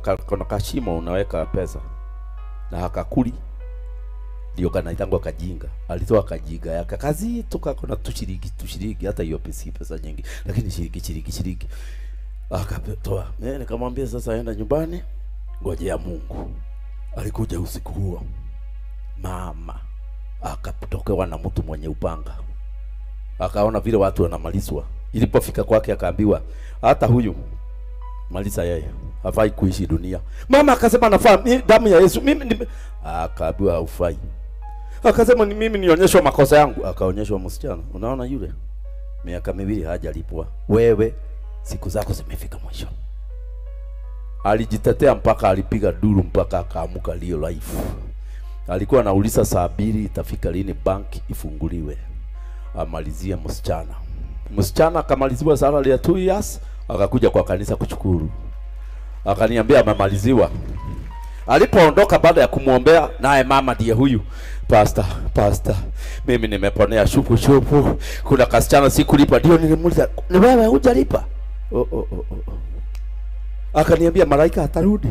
ka- kuna kashimo unaweka pesa na hakakuli ndio kanaitangwa kajinga. Alitoa kajinga yake kazito kako na tushiriki tushiriki, hata hiyo pesa si pesa nyingi, lakini shiriki shiriki shiriki akatoa. Eh, nikamwambia sasa, enda nyumbani, ngojea Mungu. Alikuja usiku huo, mama akatokewa na mtu mwenye upanga, akaona vile watu wanamalizwa. Ilipofika kwake, akaambiwa hata huyu maliza yeye, hafai kuishi dunia. Mama akasema nafaa, mi- damu ya Yesu mimi nime... Akaambiwa haufai. Akasema ni mimi nionyeshwa makosa yangu. Akaonyeshwa msichana, unaona yule miaka miwili hajalipwa, wewe siku zako zimefika mwisho. Alijitetea mpaka alipiga duru mpaka akaamuka Leo Life. Alikuwa anauliza saa mbili itafika lini bank ifunguliwe amalizie msichana. Msichana akamaliziwa salary ya 2 years, akakuja kwa kanisa kushukuru, akaniambia amemaliziwa. Alipoondoka baada ya kumwombea, naye mama ndiye huyu pastor, pastor, mimi nimeponea shupu shupu, kuna kasichana sikulipa. Ndio nilimuuliza ni wewe hujalipa? Oh, oh, oh, oh. oh. Akaniambia malaika atarudi.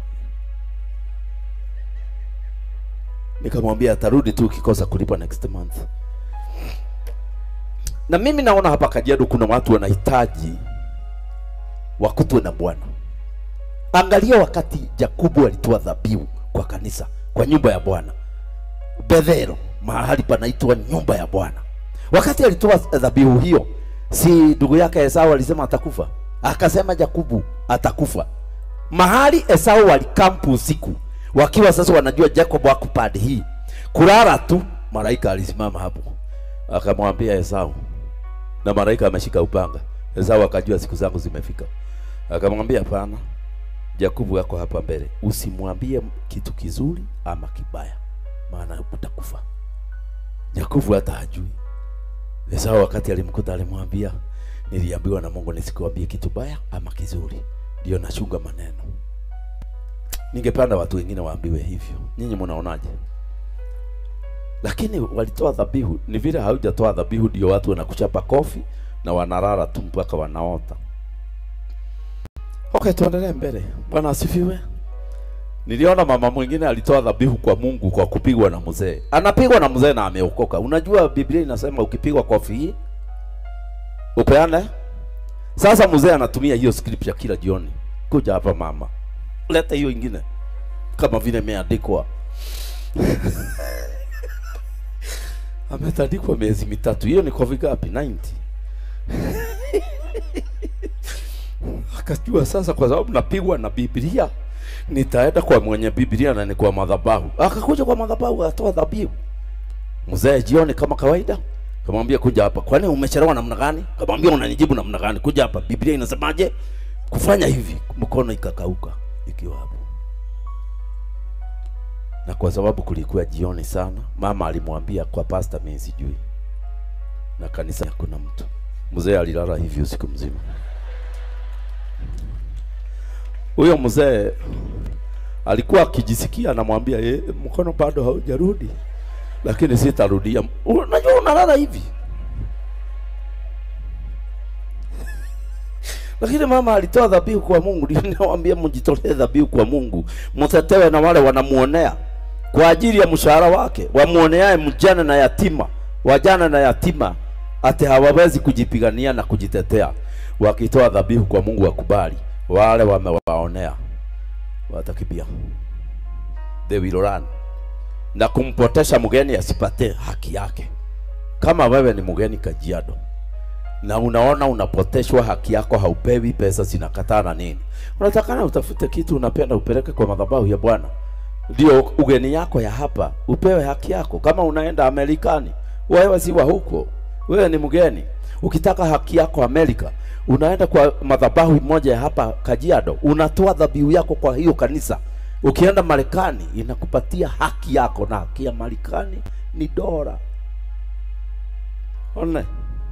Nikamwambia atarudi tu ukikosa kulipa next month. Na mimi naona hapa Kajiado kuna watu wanahitaji wakutwe na Bwana. Angalia wakati Yakobo alitoa dhabihu kwa kanisa, kwa nyumba ya Bwana. Bethelo, mahali panaitwa nyumba ya Bwana. Wakati alitoa dhabihu hiyo, si ndugu yake Esau alisema atakufa? Akasema Yakobo atakufa. Mahali Esau walikampu usiku, wakiwa sasa wanajua Jacob wako pande hii, kulala tu, malaika alisimama hapo akamwambia Esau, na malaika ameshika upanga. Esau akajua siku zangu zimefika, akamwambia hapana, Yakobo yako hapa mbele, usimwambie kitu kizuri ama kibaya, maana utakufa. Yakobo hata hajui. Esau wakati alimkuta alimwambia, niliambiwa na Mungu nisikuambie kitu baya ama kizuri, ndio nachunga maneno. Ningependa watu wengine waambiwe hivyo. Nyinyi mnaonaje? Lakini walitoa dhabihu. Ni vile haujatoa dhabihu, ndio watu wanakuchapa kofi na wanalala tu mpaka wanaota. Okay, tuendelee mbele. Bwana asifiwe. Niliona mama mwingine alitoa dhabihu kwa Mungu kwa kupigwa na mzee. Anapigwa na mzee na ameokoka. Unajua Biblia inasema ukipigwa kofi hii upeane. Sasa mzee anatumia hiyo scripture kila jioni. Kuja hapa mama, leta hiyo ingine kama vile imeandikwa ametandikwa miezi mitatu. Hiyo ni kofi gapi? 90 akajua sasa, kwa sababu napigwa na Biblia, nitaenda kwa mwenye Biblia na ni kwa madhabahu. Akakuja kwa madhabahu, atoa dhabihu. Mzee jioni kama kawaida, kamwambia kuja hapa. Kwani umechelewa namna gani? Kamwambia unanijibu namna gani? Kuja hapa, Biblia inasemaje kufanya hivi? Mkono ikakauka ikiwa hapo, na kwa sababu kulikuwa jioni sana, mama alimwambia kwa pasta, mimi sijui, na kanisa hakuna mtu. Mzee alilala hivi usiku mzima. Huyo mzee alikuwa akijisikia, anamwambia ye, mkono bado haujarudi, lakini sitarudia. Unajua unalala hivi lakini mama alitoa dhabihu kwa Mungu. Ndio nawaambia mjitolee dhabihu kwa Mungu, mtetewe na wale wanamuonea kwa ajili ya mshahara wake, wamuoneaye mjane na yatima, wajane na yatima, ati hawawezi kujipigania na kujitetea. Wakitoa dhabihu kwa Mungu, wakubali wale wamewaonea watakimbia, they will run, na kumpotesha mgeni asipate haki yake. Kama wewe ni mgeni Kajiado na unaona unapoteshwa haki yako, haupewi pesa, zinakataa na nini, unatakana utafute kitu unapenda upeleke kwa madhabahu ya Bwana, ndio ugeni yako ya hapa upewe haki yako. Kama unaenda Amerikani, wewe si wa huko, wewe ni mgeni. Ukitaka haki yako Amerika, unaenda kwa madhabahu moja ya hapa Kajiado, unatoa dhabihu yako kwa hiyo kanisa. Ukienda Marekani, inakupatia haki yako, na haki ya Marekani ni dola. One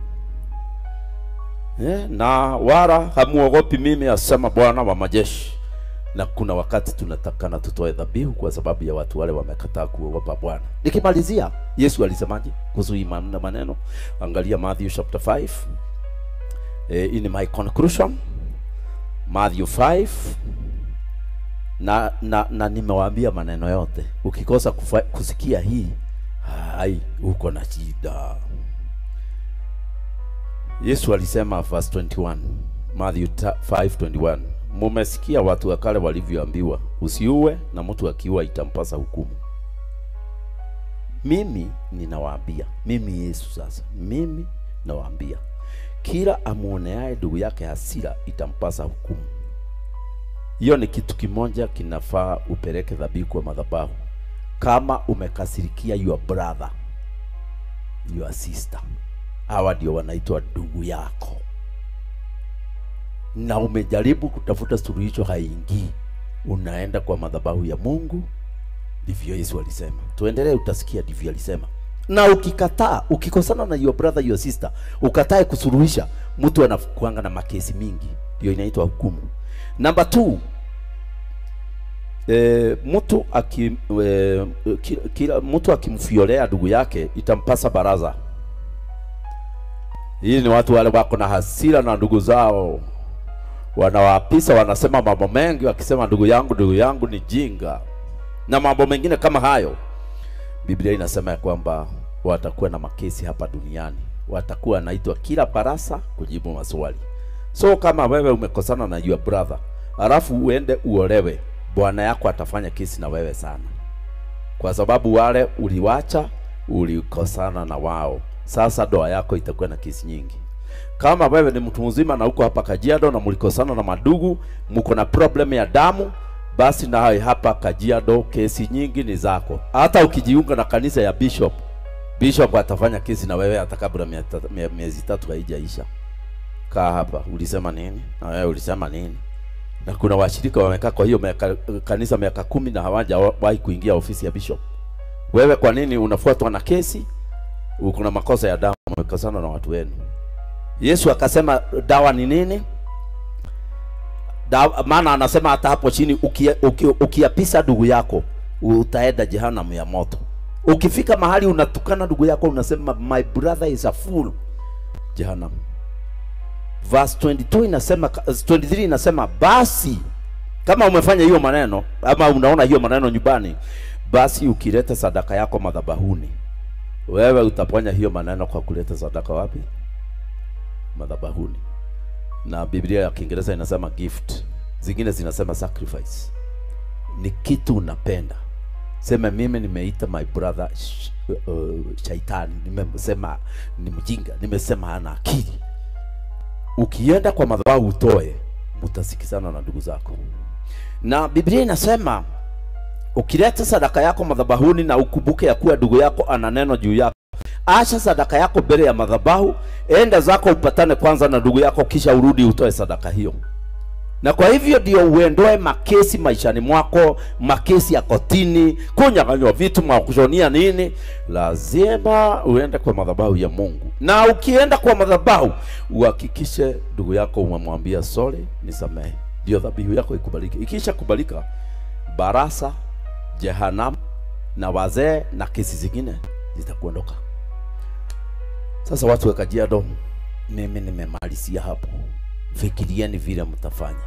Eh, na wala hamuogopi mimi, asema Bwana wa majeshi. Na kuna wakati tunatakana tutoe dhabihu kwa sababu ya watu wale wamekataa kuogopa Bwana. Nikimalizia, Yesu alisemaje kuhusu hii man- maneno? Angalia Matthew chapter 5. Eh, in my conclusion Matthew 5 na na, na nimewaambia maneno yote. Ukikosa kufa, kusikia hii hai, uko na shida. Yesu alisema verse 21 Matthew 5:21, mumesikia watu wa kale walivyoambiwa, usiue na mtu akiua itampasa hukumu. Mimi ninawaambia, mimi Yesu sasa, mimi nawaambia, kila amwoneaye ndugu yake hasira itampasa hukumu. Hiyo ni kitu kimoja kinafaa upeleke dhabihu kwa madhabahu. Kama umekasirikia your brother, your sister, hawa ndio wanaitwa ndugu yako, na umejaribu kutafuta suluhisho, haingii, unaenda kwa madhabahu ya Mungu. Ndivyo Yesu alisema. Tuendelee, utasikia ndivyo alisema. Na ukikataa, ukikosana na your brother, your sister, ukatae kusuluhisha, mtu anakuanga na makesi mingi, ndio inaitwa hukumu. Number two, e, mtu aki, e, kila, kila mtu akimfiolea ndugu yake itampasa baraza. Hii ni watu wale wako na hasira na ndugu zao, wanawapisa, wanasema mambo mengi, wakisema ndugu yangu, ndugu yangu ni jinga na mambo mengine kama hayo. Biblia inasema ya kwamba watakuwa na makesi hapa duniani, watakuwa wanaitwa kila barasa kujibu maswali. So kama wewe umekosana na your brother, alafu uende uolewe, bwana yako atafanya kesi na wewe sana, kwa sababu wale uliwacha, ulikosana na wao. Sasa ndoa yako itakuwa na kesi nyingi. Kama wewe ni mtu mzima na uko hapa Kajiado na mlikosana na madugu, mko na problem ya damu, basi na hapa Kajiado kesi nyingi ni zako. Hata ukijiunga na kanisa ya bishop, bishop atafanya kesi na wewe hata kabla miezi tatu haijaisha. Kaa hapa, ulisema nini? Na wewe ulisema nini? Na kuna washirika wamekaa kwa hiyo miaka, kanisa miaka kumi na hawajawahi kuingia ofisi ya bishop. Wewe kwa nini unafuatwa na kesi? Uko na makosa ya damu, umekosana na watu wenu. Yesu akasema dawa ni nini? Da, maana anasema hata hapo chini ukiapisa uki, uki ndugu yako utaenda jehanamu ya moto. Ukifika mahali unatukana ndugu yako unasema my brother is a fool, jehanamu. Verse 22 inasema 23 inasema basi kama umefanya hiyo maneno ama unaona hiyo maneno nyumbani, basi ukileta sadaka yako madhabahuni, wewe utaponya hiyo maneno kwa kuleta sadaka wapi? Madhabahuni na Biblia ya Kiingereza inasema gift, zingine zinasema sacrifice. Ni kitu unapenda, sema mimi nimeita my brother sh uh, shaitani, nimesema ni mjinga, nimesema hana akili. Ukienda kwa madhabahu utoe, mtasikizana na ndugu zako. Na Biblia inasema ukileta sadaka yako madhabahuni na ukumbuke ya kuwa ndugu yako ana neno juu yako Acha sadaka yako mbele ya madhabahu, enda zako upatane kwanza na ndugu yako, kisha urudi utoe sadaka hiyo. Na kwa hivyo ndio uendoe makesi maishani mwako, makesi ya kotini, kunyang'anywa vitu, makushonia nini. Lazima uende kwa madhabahu ya Mungu, na ukienda kwa madhabahu uhakikishe ndugu yako umemwambia sorry, nisamehe, ndio dhabihu yako ikubalike. Ikisha kubalika, barasa, jehanamu na wazee na kesi zingine zitakuondoka. Sasa watu wa Kajiado, mimi nimemalizia hapo. Fikirieni vile mtafanya.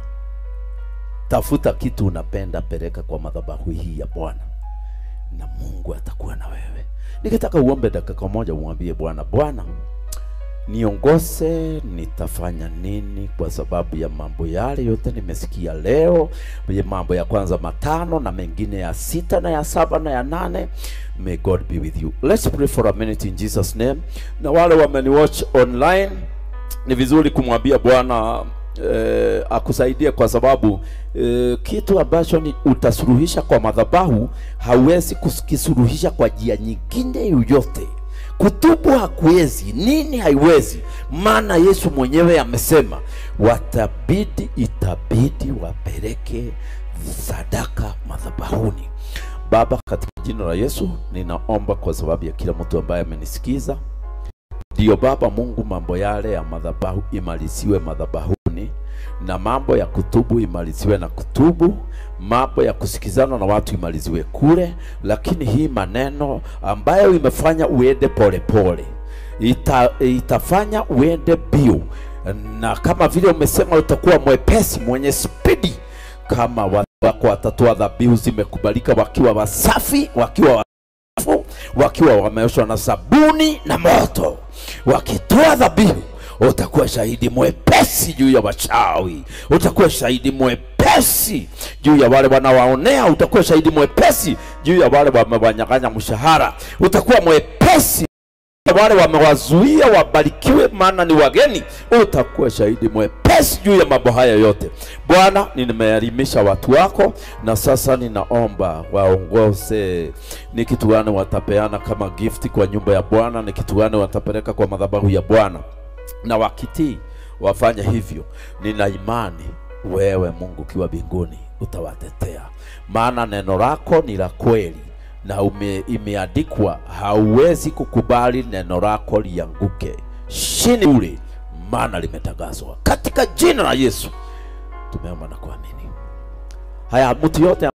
Tafuta kitu unapenda, peleka kwa madhabahu hii ya Bwana na Mungu atakuwa na wewe. Nikitaka uombe dakika moja, umwambie Bwana, Bwana niongoze, nitafanya nini kwa sababu ya mambo yale yote nimesikia leo, ya mambo ya kwanza matano na mengine ya sita na ya saba na ya nane. May God be with you. Let's pray for a minute in Jesus name. Na wale wameniwatch online, ni vizuri kumwambia Bwana eh, akusaidie kwa sababu eh, kitu ambacho ni utasuluhisha kwa madhabahu hauwezi kukisuluhisha kwa njia nyingine yoyote. Kutubu hakuwezi, nini haiwezi, maana Yesu mwenyewe amesema watabidi, itabidi wapeleke sadaka madhabahuni. Baba, katika jina la Yesu ninaomba kwa sababu ya kila mtu ambaye amenisikiza, ndiyo Baba Mungu, mambo yale ya madhabahu imaliziwe madhabahuni, na mambo ya kutubu imaliziwe na kutubu, mambo ya kusikizana na watu imaliziwe kule, lakini hii maneno ambayo imefanya uende polepole ita, itafanya uende bio, na kama vile umesema utakuwa mwepesi mwenye spidi kama wa wako watatoa dhabihu zimekubalika wakiwa wasafi wakiwa wafu wakiwa wameoshwa na sabuni na moto wakitoa dhabihu utakuwa shahidi mwepesi juu ya wachawi utakuwa shahidi mwepesi juu ya wale wanawaonea utakuwa shahidi mwepesi juu ya wale wamewanyang'anya mshahara utakuwa mwepesi wale wamewazuia wabarikiwe maana ni wageni utakuwa shahidi mwepesi juu ya mambo haya yote bwana nimeelimisha watu wako na sasa ninaomba waongoze ni kitu gani watapeana kama gifti kwa nyumba ya bwana ni kitu gani watapeleka kwa madhabahu ya bwana na wakitii wafanye hivyo nina imani wewe mungu ukiwa mbinguni utawatetea maana neno lako ni la kweli na ume, imeandikwa hauwezi kukubali neno lako lianguke chini ule maana limetangazwa katika jina la yesu tumeomba na kuamini haya mtu yote